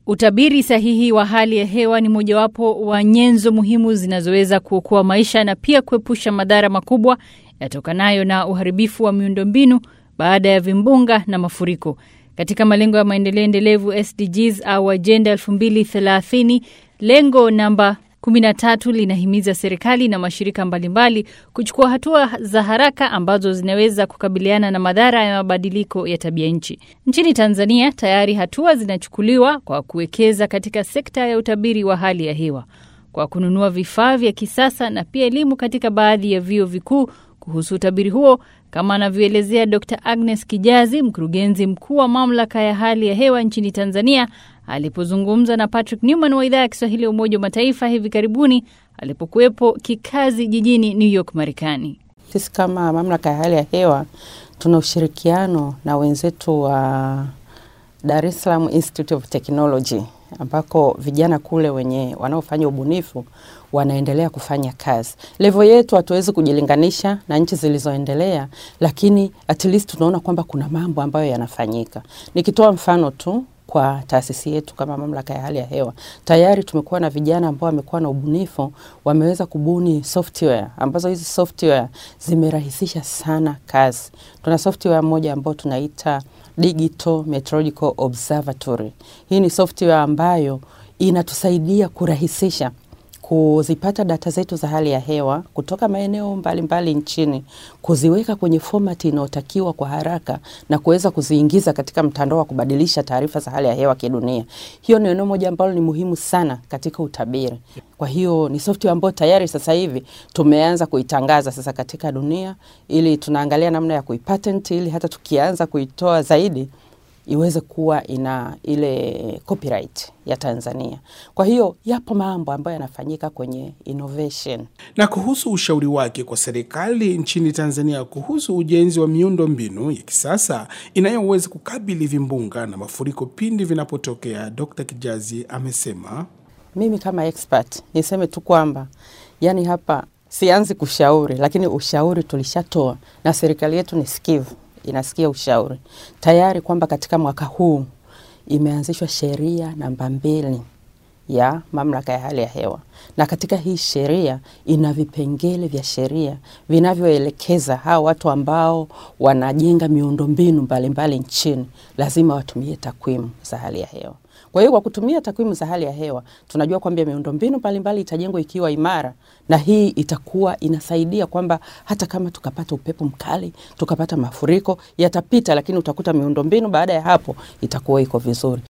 Utabiri sahihi wa hali ya hewa ni mojawapo wa nyenzo muhimu zinazoweza kuokoa maisha na pia kuepusha madhara makubwa yatokanayo na uharibifu wa miundombinu baada ya vimbunga na mafuriko. Katika malengo ya maendeleo endelevu SDGs au ajenda 2030, lengo namba 13 linahimiza serikali na mashirika mbalimbali kuchukua hatua za haraka ambazo zinaweza kukabiliana na madhara ya mabadiliko ya tabia nchi. Nchini Tanzania tayari hatua zinachukuliwa kwa kuwekeza katika sekta ya utabiri wa hali ya hewa kwa kununua vifaa vya kisasa na pia elimu katika baadhi ya vyuo vikuu kuhusu utabiri huo, kama anavyoelezea Dr Agnes Kijazi, mkurugenzi mkuu wa mamlaka ya hali ya hewa nchini Tanzania, alipozungumza na Patrick Newman wa idhaa ya Kiswahili ya Umoja wa Mataifa hivi karibuni alipokuwepo kikazi jijini New York, Marekani. Sisi kama mamlaka ya hali ya hewa tuna ushirikiano na wenzetu wa Dar es Salaam Institute of Technology ambako vijana kule wenye wanaofanya ubunifu wanaendelea kufanya kazi. Levo yetu hatuwezi kujilinganisha na nchi zilizoendelea, lakini at least tunaona kwamba kuna mambo ambayo yanafanyika. Nikitoa mfano tu kwa taasisi yetu kama mamlaka ya hali ya hewa, tayari tumekuwa na vijana ambao wamekuwa na ubunifu, wameweza kubuni software ambazo hizi software zimerahisisha sana kazi. Tuna software moja ambayo tunaita Digital Meteorological Observatory. Hii ni software ambayo inatusaidia kurahisisha kuzipata data zetu za hali ya hewa kutoka maeneo mbalimbali nchini, kuziweka kwenye format inayotakiwa kwa haraka na kuweza kuziingiza katika mtandao wa kubadilisha taarifa za hali ya hewa kidunia. Hiyo ni eneo moja ambalo ni muhimu sana katika utabiri. Kwa hiyo ni software ambayo tayari sasa hivi tumeanza kuitangaza sasa katika dunia, ili tunaangalia namna ya kuipatent, ili hata tukianza kuitoa zaidi iweze kuwa ina ile copyright ya Tanzania. Kwa hiyo yapo mambo ambayo yanafanyika kwenye innovation. Na kuhusu ushauri wake kwa serikali nchini Tanzania kuhusu ujenzi wa miundo mbinu ya kisasa inayoweza kukabili vimbunga na mafuriko pindi vinapotokea, Dr. Kijazi amesema, mimi kama expert niseme tu kwamba yani hapa sianzi kushauri, lakini ushauri tulishatoa na serikali yetu ni sikivu inasikia ushauri tayari kwamba katika mwaka huu imeanzishwa sheria namba mbili ya mamlaka ya hali ya hewa, na katika hii sheria ina vipengele vya sheria vinavyoelekeza hawa watu ambao wanajenga miundombinu mbalimbali nchini lazima watumie takwimu za hali ya hewa. Kwa hiyo kwa kutumia takwimu za hali ya hewa tunajua kwamba miundombinu mbalimbali itajengwa ikiwa imara, na hii itakuwa inasaidia kwamba hata kama tukapata upepo mkali, tukapata mafuriko yatapita, lakini utakuta miundombinu baada ya hapo itakuwa iko vizuri.